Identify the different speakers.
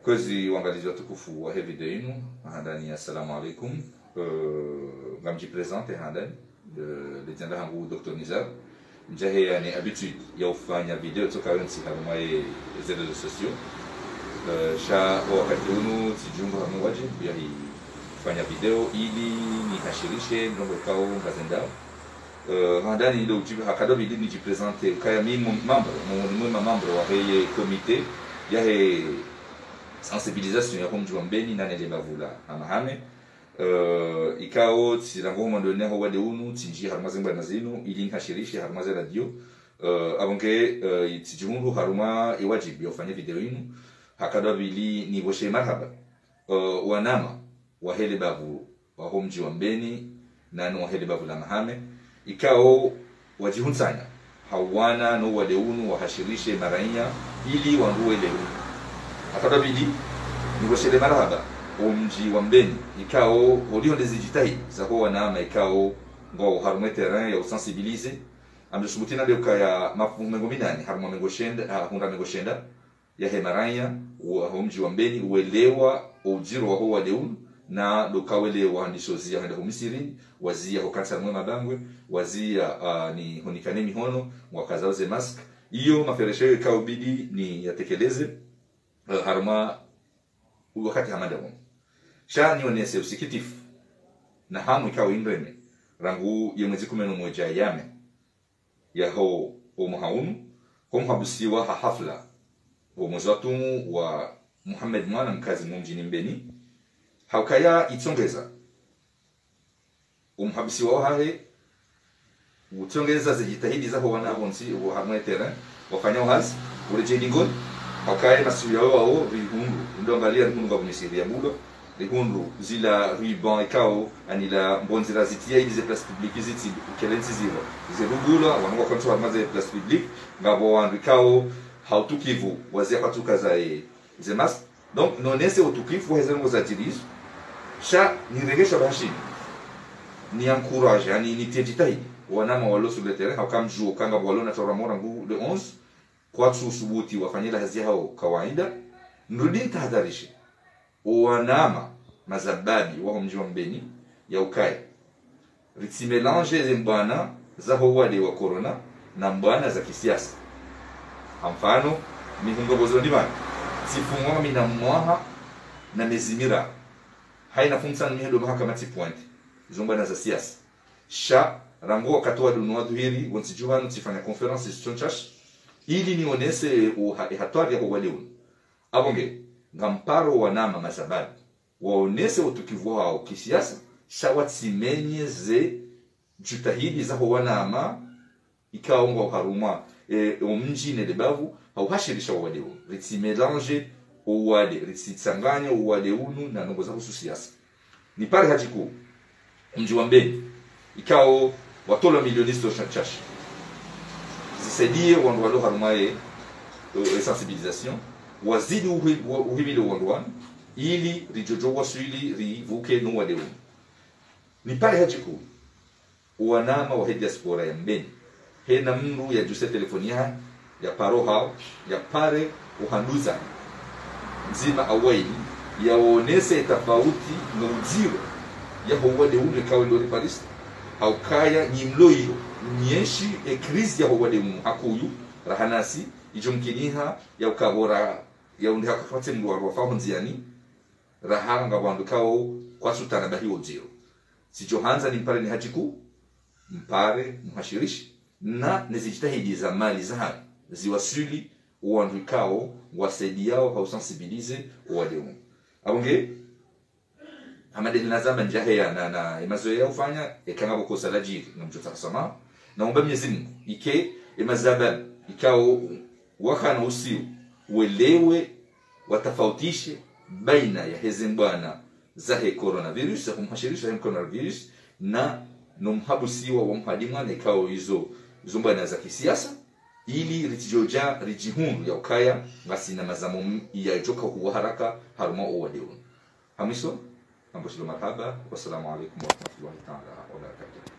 Speaker 1: kwezi uangalizi watukufu wa he video yenu handani assalamu alaikum uh, ngamjipresente handani uh, lejanda hangu dr nizar njahe yani habitude ya ufanya video toka wensi harumaye ze reseaux sociaux uh, sha wakati unu tijungu hamu waje yahi fanya video ili nihashirishe ndongo kao ngazendao uh, handani ndo ujibu hakado bidi nijipresente kaya mi membre mwema membre wa heye komite yahe sensibilisation ya kumjua mbeni nane le bavula amahame uh, ikao tsirango mandone ho wade unu tinji haruma zengba na zinu ili nkashirishi haruma za radio uh, abonge uh, tijungu haruma iwajibi ofanye video inu hakadwa bili ni boshe marhaba uh, wanama wahele bavu wa homji wa mbeni nanu wahele bavu la mahame ikao wajihunsanya hawana no wade unu wahashirishe marainya ili wanduwe leu akadabidi nigoshele marahaba omji wa mbeni ikao olio ndezijitahi zaho wanama ikao ngo harume terrain ya usensibilize ameshubutina leo kaya mafungo minani haruma mengoshenda hunda mengoshenda ya hemaranya wa omji wa mbeni uelewa ujiro wa huwa leun na lokawele wa ndishozi ya henda humisiri wazia hokansa mwe mabangwe wazia uh, ni honikane mihono mwakazauze mask iyo maferesho ikao bidi ni yatekeleze uh, haruma wakati hamada won sha nionese usikitifu na hamu ikawa indreme rangu ye mwezi kumi na moja yame yaho omuhaunu homhabusiwa ha hafla wa mwezi watumu wa muhammad mwana mkazi mumjini mbeni haukaya itsongeza omhabusiwa hahe utsongeza zijitahidi zaho wana bonsi wa hamwe terrain wafanya uhazi urejendingoni hakaye masuya wao rihundu ndongalia rihundu nga bumisiri ya mulo rihundu zila ruban ikao anila mbonzira zitia ili ze place publique ziti kelenzi zilo ze rugula wanwa kontu wa maze place publique ngabo wandu ikao hautukivu wazia patuka za e, ze mas donc nonese utukivu hezen ngo za dirige sha niregesha bashi ni encourage yani ni tejitahi wanama walo sur le terrain hakamjua kanga walo na toramora ngu le 11 kwatu subuti wafanyila hazi hao kawaida nrudi ntahadharishe wanama mazababi wao mji wa mbeni ya ukai ritsimelange ze mbwana zaho wale wa corona na mbwana za kisiasa mfano mihungobozo ndi bana tifungwa mina mwaha na mezimira haina funsa ni hendo mahakama tipointe izo mbwana za siasa sha rango wakati wa dunwa duhiri wonsi juhanu tifanya conference chonchash ili nionese hatari yako waleuni abonge ngamparo wanama masababu waonese utukivu wao kisiasa shawatimenye ze jutahidi zaho wanama ikaonga haruma e, omnji ne lebavu hauhashirisha waleuni ritsimelange owale ritsitsanganya owaleunu na nongo zaho susiasa ni pale hajiku mji wa mbeni ikao watola milionisto chachashi zisaidie wandu walo harumaye uh, sensibilisation wazidi uhimile wandu wanu ili rijojo waswili rivuke no wale unu ni pale hajiku wanama wa diaspora ya mbeni hena mndu ya juse telefoni ya ya paro hao ya pare uhanduza nzima awaili yaonese tofauti na ujiro ya howade unu ikawa ndo riparisi haukaya nyimlo iyo nyeshi e krisi ya howade mu akuyu rahanasi ijo mkiniha ya ukabora ya undi hakafate mdu wa fahu nziani rahanga wandu kao kwa sutana bahi ojiro sijo hanza ni mpare ni hajiku mpare muhashirishi na nezijitahidi za mali za ziwasuli wandu kao wasaidiao hausensibilize wademu abonge hamadeni nazama njahe ya na na emazoea ufanya ekanga bokosa la jiri na mjota kusama naomba Mwenyezi Mungu ike emazaba ikao wakana usiu uelewe watafautishe baina ya hezi bwana zahe coronavirus za kumhashirisha hem coronavirus na nomhabusiwa wa mhadimwa na ikao hizo zumbana za kisiasa ili rijijoja rijihundu ya ukaya ngasina mazamo ya joka huwa haraka haruma uwadeun hamiso amboshilo marhaba wassalamu alaikum warahmatullahi taala wabarakatuh